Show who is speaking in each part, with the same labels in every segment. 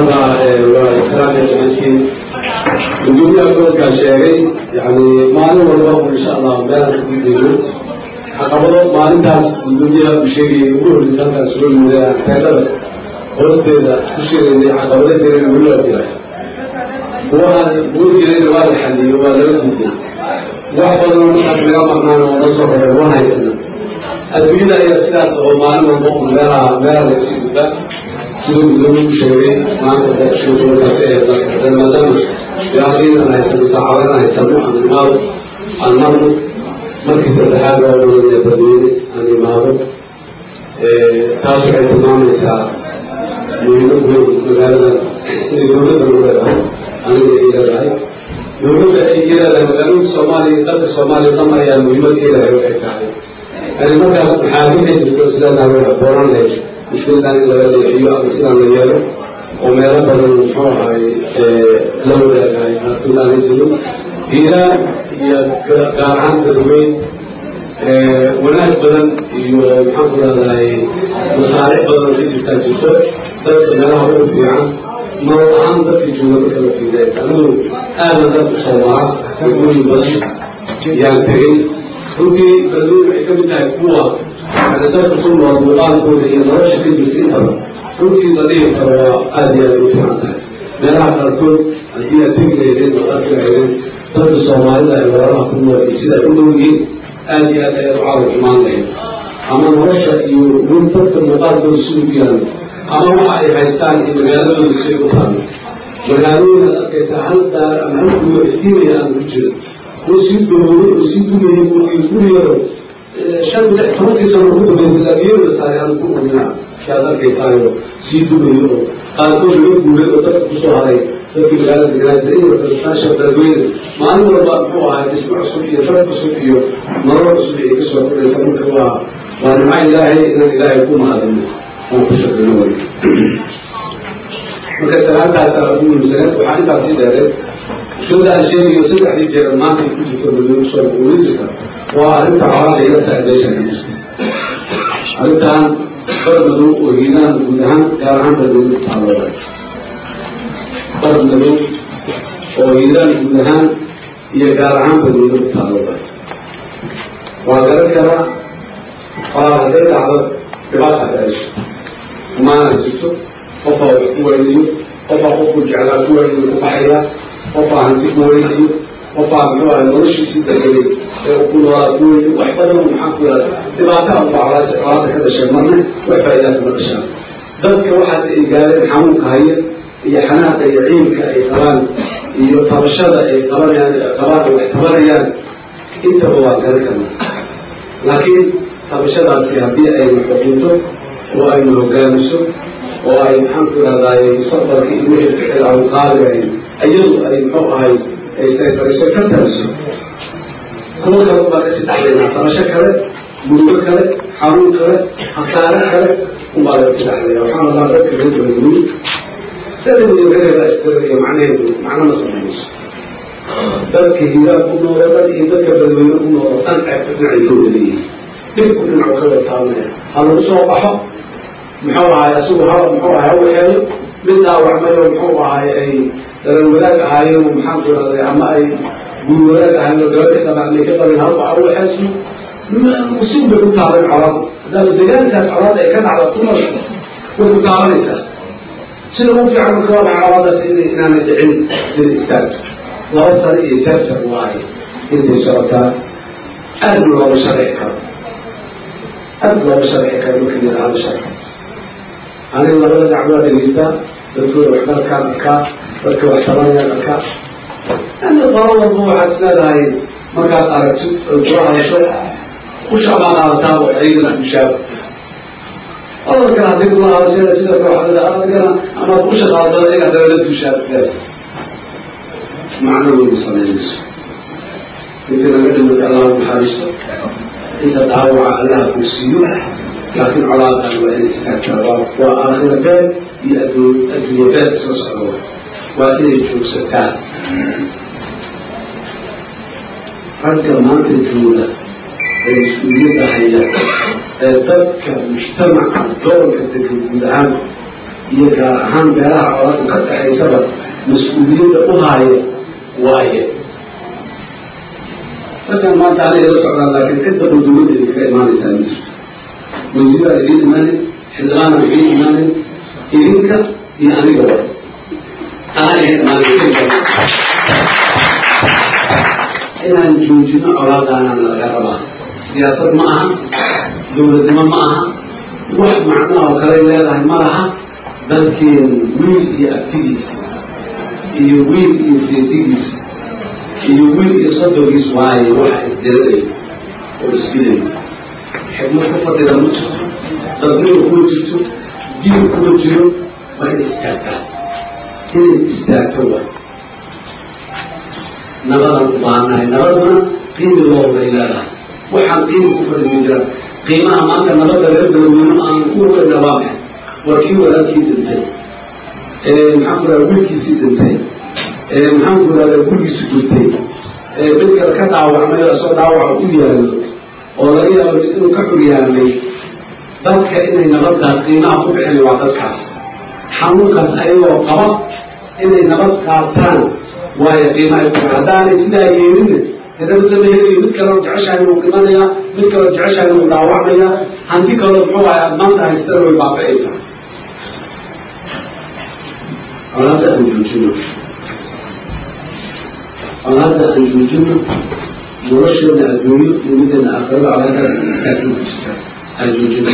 Speaker 1: rabaa waa islaamka dhammaantiin gudoomiyaha gobolkaa sheegay yani maalin walba oo insha allah meelaan ka gudbayno caqabado maalintaas gudoomiyaha uu sheegayay ugu horreysa halkaas soo yimida teedada hoosteeda ku sheegaynay caqabado jirayna weli waa jira kuwa aan kuwa jirayna waa la xaliyo waa laga gudbay wax badan oo markaas laga maqnaan oo la soo horay waan haysana adduunyada ayaa sidaas oo maalin walba un meelaha meelaha lagasii gudbaa sida gudoomiye u sheegay maanta boqoshii gobolkaasi ee dalka maadaama yaaqin aan haysano saacado aan haysano aan imaado aan marno markii saddexaad oo mudan badweyne aan imaado taas waxay tilmaamaysaa muhiimad weyn magaalada inay dowladda u leedahay aniga ay leedahay dowladda ay leedahay magaalooyinka soomaaliya iyo dalka soomaaliya dhan ayaa muhiimad leedahay waxay tahay yani markaas maxaa waxay jirto sidaanaa way habboonaan lahayd mushkiladan in laga leexiyo ama sidaan la yeelo oo meelo badan muxuu ahay la wadaagahay qaarkood aanay jirin hiiraan iyo gaar ahaan dadweyn wanaag badan iyo maxaan ku rahdahay masaaric badan oo ka jirtaa jirto dadka meelaha ugu fiican nolol ahaan dadka jooga marka la fiiday anigu aadan dad u soo mara degmooyin badan yaan tegey runtii beledweyne waxay ka mid tahay kuwa yani dadka ku nool muuqaalkooda iyo nolosha ka jirta intaba runtii la dhihi karo waa aada iyo aada u fiican tahay meelaha qaarkood haddii aad tegi lahaydeen oo arki lahaydeen dadka soomaalida ay walaalaha ku nool iyo sida ay u dhow yihiin aada iyo aad ayaad u caawa xumaan lahayd ama nolosha iyo weli dadka muuqaalkooda siduu yaalo ama waxa ay haystaan iyo magaaladooda siday u taalo magaalooyin aad arkaysaa hal daar ama hal guryo iftiimaya aan ku jirin oo sii dhooway oo sii dumayay iyo guriyaro shan lix tobankii sano ugu dambaysay laabiyada saare aan ku ognaa kaad arkaysaayo sii dumayo oo qaarkood laga guuray oo dadka kusoo haray dadkii magaalada deganaa iyo reertaasha beledweyne maalin walba muxuu ahay dhismo cusub iyo dad cusub iyo nolol cusub ay ka soo kordhaysa marka waa waa nimco ilaahay inaan ilaahay ku mahadino aan ku shaqeyno way marka salaantaasaa ugu muhiimsaneed waxaa intaas sii dheereed mushkilada aan sheegayo saddexdii jeer maanta ay ku jirto beledweyne kusoo urin jirta waa arrinta colaada yarta ee meesha ka jirta arrintan bar madow oo hiiraan guud ahaan gaar ahaan beledweyne ku taalooda bar madow oo hiiraan guud ahaan iyo gaar ahaan beledweyne ku taalooda waa garan karaa qolaad hadday dhacdo dhibaata ka dhasho xumaana jirto qofaa wax ku weynayo qofaa qofku jeclaa ku weynayo ku baxaya qofaa hanti ku weynayo qofaa muxuu ahay noloshiisii dargelay ee ku noolaa ku weynayo wax badan maxaan ku yihahda dhibaataa unba colaada ka dhashay marna wax faa'idaa kama dhashaan dadka waxaas ay gaareen xanuunka haya iyo xanaaqa iyo ciilka ay qabaan iyo tabashada ay qabanayaan qabaan ay wax tabanayaan intaba waa garan karnaa laakiin tabashadaasi haddii ayna xukunto oo ayna hogaamiso oo ay maxaan ku ihahdaay mustaqbalka iyo wixii ficil aan qaadilayn iyadu ay muxuu ahay ay saytariso ka taliso kuwo kale ubaa kasii dhexlaynaa tabasho kale murugo kale xanuun kale khasaare kale unbaa lagasii dhexlaya waxaan rabaa dadka reer beledweyne dadawey reerheeda istira iyo macnaheedu macno ma samaynayso dadka hiiraan ku nool oo dhan iyo dadka beledweyne ku nool oo dhan ceebta dhinacay ka wada leeyihin dhibku dhinacu ka wada taabanaya ha lagu soo baxo muxuu ahay asigu ha muxuu ahay ha waxeeyo mid dhaawacmay oo muxuu ahay ay dalan wadaag ahaayeen oo maxaan ku ihahday ama ay guri wadaag ahaayeen oo gabadha qabaan ay ka qabeen halba ha waxeeso musib bay ku taaban colaadu haddaaba deegaankaas colaada ay ka dhacda ku nool way ku taabanaysaa sida ugu fiican marka waa dhaca colaadaas in inaanay dhicin in istaagto laba sano iyo jarjar waaye intay socotaa aad looma sharci karo aad looma sharci karo marka la yidhahdo sharci aniga labada dacwaa dhegeystaa dadkooda waxbarkaan arkaa dadka wax tabanayaan arkaa ani qolo walba waxaad isleedahay markaad aragtid oy kula hadasho usha baa qaadataa oo ayagana ushaaba odar kale haddii kula hadashada sida kooxdada adagana amaad usha qaadatada ayaga haddana la duushaa isleedahay macno weynu samaynayso inta naga dhimata allah naxariisto inta dhaawaca allaha kuu siiyo laakiin colaadan waa inay istaagtaa waa waa aakhira beed iyo adduun adduunye beed isla socdo waa inay joogsataa ragga maanta jooga ee mas-uuliyadda haya ee dadka mujtamaca gobolka degan guud ahaan iyo gaar ahaan beelaha colaadu ka dhaxaysaba mas-uuliyadda u haayo waaye markaan maanta ana ila socdaan laakiin cid badan dowladda idinkaga imaanaysaa ma jirto wasiiraa idiin imaanin xildhibaana idiin imaanin idinka iyo aniga wa anaa iga imaanay inaan joojino colaadaanana laga rabaa siyaasad ma aha dowladnimo ma aha wax macno oo kale leedahay ma laha dalkeenu wiil iyo abtigiisa iyo wiil iyo seedigiis iyo wiil iyo soddonkiis waaye waxa isdiranay oo isdilayo xigmad ku fadhida ma jirto dadnimo kuma jirto diin kuma jiro waa inay istaagtaa inay istaagto wa nabadaan u baahannahay nabaduna qiimi loobay leedahay waxaan qiimi ku fadhi ma jira qiimaha maanta nabadda reer beladweyno aan ku weyna waa maxay waa kii walaalkii dhintay maxaan ku radaa wiilkiisii dhintay maxaan ku radaa gurigiisu gurtay mid kale ka dhaawacmay oo isoo dhaawaca u yaallo oo laga yaabo inuu ka xuryaamay dadka inay nabadda qiimaha ku bixina waa dadkaas xanuunkaas ayagoo qaba inay nabad qaataan waayo qiimaha ku haddaanay sidaa yeelina nabad lama helayo mid kaleo jeceshahay wuu dhimanayaa mid kaleo jeceshahay wuu dhaawacmayaa hanti kaloo muxuu ahay aad maanta haystana way baaba'aysaa colaadda aan joojino colaadda aan joojino nolosheena adduunyo iyo mideena aakhirada colaadaas istaagin ku jirta aan joojino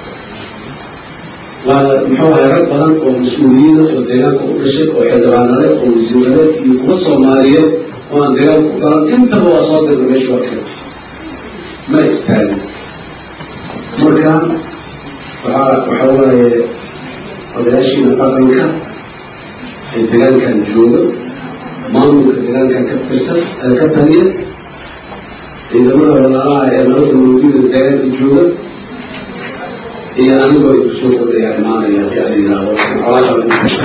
Speaker 1: waa muxuu ahay rag badan oo mas-uuliyiina oo deegaanka u dhashay oo xildhibaanade oo wasiiradeed iyo kuwa soomaaliyeed oo aan deegaanka ku galan intaba waa soo dirna meesha waa keenta ma istaagin marka waxaa waxaa waaye odayaashiina dhaqanka ee deegaankan jooga maamulka deegaankan ka tirsan ee ka taliya ciidamada walaalaha ee nabadda mawjuuda deegaanka jooga iyo anigoo ay kusoo kordhaya imaanaya haddii ala yidhaahdo colaada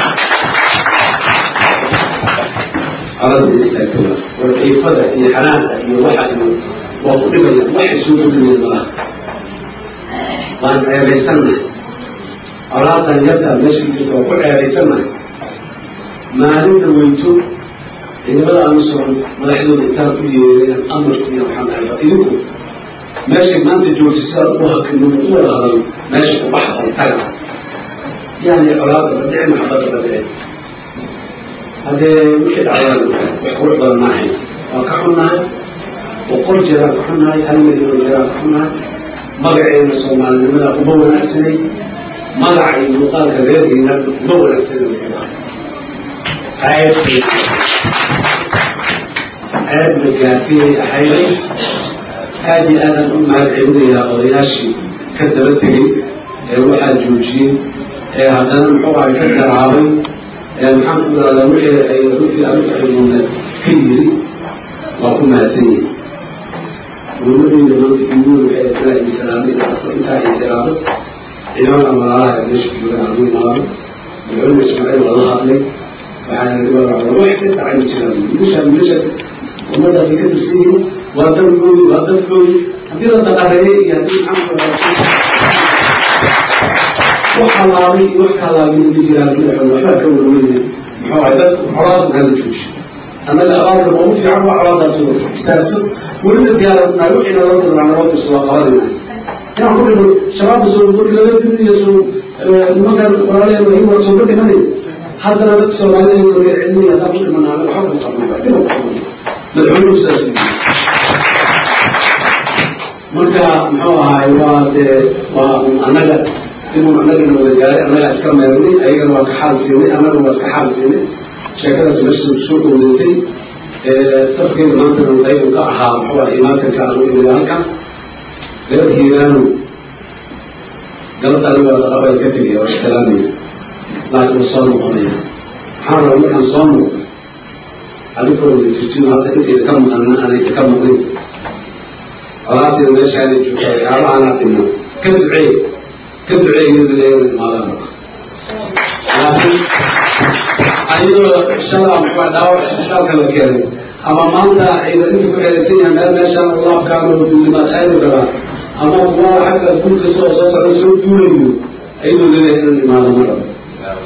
Speaker 1: colada istaagtay warciifada iyo xanaanka iyo waxa iyo waa ku dhimayaan waxay soo kordhinayaan malaha waan ceebaysannahay colaadan yartaa meesha jirta waa ku ceebaysannahay maalinta weyto ciidamada aanu socon madaxdooda intaan ku yeereen amar siiya waxaan dhahay ba idinku meeshay maanta joogta sidaa ugu hakino u wada hadal meesha ku baxday taga yani colaada badhici maxabada badhici haddee wixii dhacdaan wax qurux badan ma ahayn waa ka xunnahay boqol jeeraan ka xunnahay hal milyan oo jeeraan ka xunnahay magaceena soomaalinimada uma wanaagsanay magaca iyo muuqaalka reerkeena uma wanaagsanay ceeb ceebna gaafiyay ahayday aada iyo aadaan u mahad celinayaa odayaashii ka daba tegey ee waxaa joojiyey ee haddana muxuu ahay ka garaabay ee maxaan ku irahdaa wixii ay runtii anuka xidmuuna ka yiri waa ku mahadsan yihin dowladeyda maanta imuun waxay ilaa insalaamay dhacdo intaa ay tiraado ciidamada walaalaha ee meesha joogan aanu imaado madaxweyne ismaaciil waa la hadlay waxaa wax ka dhacay ma jiraan wiilashaa wiilashaas ummadaasi ka tirsan yihiin waa dalgoodi waa dadkoodi haddii la daqareeyey iyo haddii maxaanku wax halaabay iyo wax ka halaabay ma jiraan madaxweyne waxbaa ka warweyne muxuu ahay dad colaada hada jooji annaga abaarka ugu fiican waa colaadaas istaagto welina diyaaradnaa wixii naloo dirnaa naloo dirso waa qabanayna inaan ku dhino shabaabka soo markii laga diniyo soo nimankan walaalaheen wahi waa soo ka dhimanay haddana dadka soomaalida laga celinayo haddaan ku dhimanaa waxba ku qabnaa dhib madaxweynuhu sidaas marka muxuu ahaay waa dee waa annaga inuu annagana wada gaaray annagaa iska meernay ayagana waa ka xaal siinay annaga waa iska xaal siinay sheekadaas meesha soo dhowdatay safkeeda maantana qayb ka ahaa muxuu ahay imaakanka aanu imid halkan reer hiiraanu galabta aniga waa daqabay ka tegaya waa islaamaya laakiin waa soo noqonaya maxaan rabaa markaan soo noqdo adinkoo wada jirtin hadda intayda ka maqanna aanayda ka maqnin colaadteeda meeshaanay joogta waxyaabahaanaa dhimna ka duceey ka duceey iyada leeyahay imaadaan marka laakiin ayadoo shalaa muxuu dhaawac isbitaalka la keenay ama maanta ciidan inta ku xelaysan yahay meel meeshaan laabkaano duulimaad aadi karaa ama kuwa xagga guulka soo soo socda soo duulayo ayadoo leeyahay inaan imaado ma rabo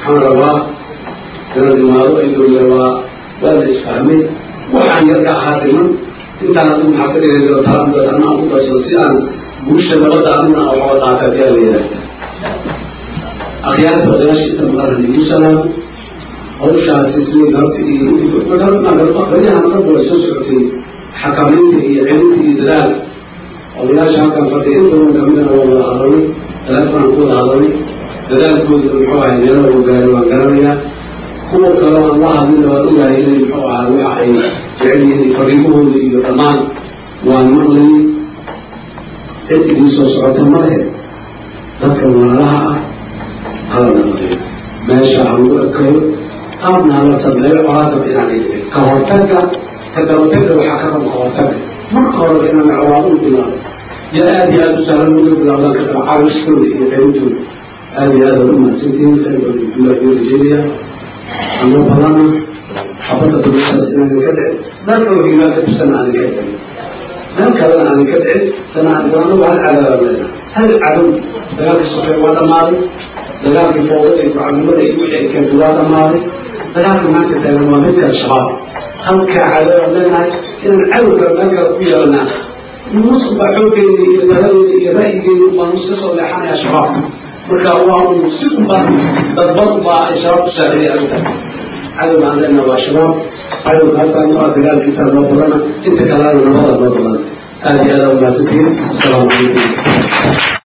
Speaker 1: waxaan rabaa inaan imaado idole waa waa la isfahmay waxaan yarka ahaa dhiman intaan adigu maxaa ka dhigay talaadaas anaa ku darsado si aan guusha nabadda aduna waxooga qaata ayaa la yidhaahda akhyaarta odayaasha inta maqan hadigu salaamo hawshaasi sidii galabta iyo intibaryahan dhanba way soo socotay xakamaynta iyo celinta iyo dadaalka odayaasha halkan fadhiya in badan kamidana waa wada hadalnay teleefonaan ku wada hadalnay dadaalkooda muxuu ahay meelo lagu gaaray waan garanayaa kuwa kale aan la hadlina waan ogahay inay muxuu ahaa waxa ay jecel yihiin fariimahooda iyo dhammaan waan maqlay cid idin soo socota malehe dadka walaalaha ah hala naqayo meesha ha lagu ekayo qaabna hala sameeyo colaadaba inaan dhicin ka hortagga ka dabatagga waxaa ka raba ka hortagga marka horeba inaan colaado u bilaabo ya aada iyo aada u sahlan uga bilaabdaan ka daba caawistooda iyo qaybtooda aada iyo aada u mahadsantihiin khayr badan dulah iyo rajeynaya ama badana xabadda dabashaas inaanan ka dhicin meel kaloo hiimaan ka tirsan aanan ka dhicin meel kalena aanan ka dhicin dana anagu hal cadaabaan leenahay hal cadow dagaalkii sokeeye waa dhammaaday dagaalkii foodada iyo mucamimada iyo wixii ay keentay waa dhammaaday dagaalkii maanta taagan waa midkaas shabaab halkaa cadaabaan leenahay inaan cadowga meel kale ku yeelanaa nuusku baa xooggeeda iyo taladeeda iyo ra'yigeeda baa nuus ka soo leexanayaa shabaab marka waa uu si unba dadbad baa ay shabaab ku saaciday arrintaas cadow baan leenaha waa shabaab cadowkaasaa noo ah dagaalkiisaa noo badana inta kalena nabada noo badana aada iyo aada u mahadsantihiin asalaamu calaykum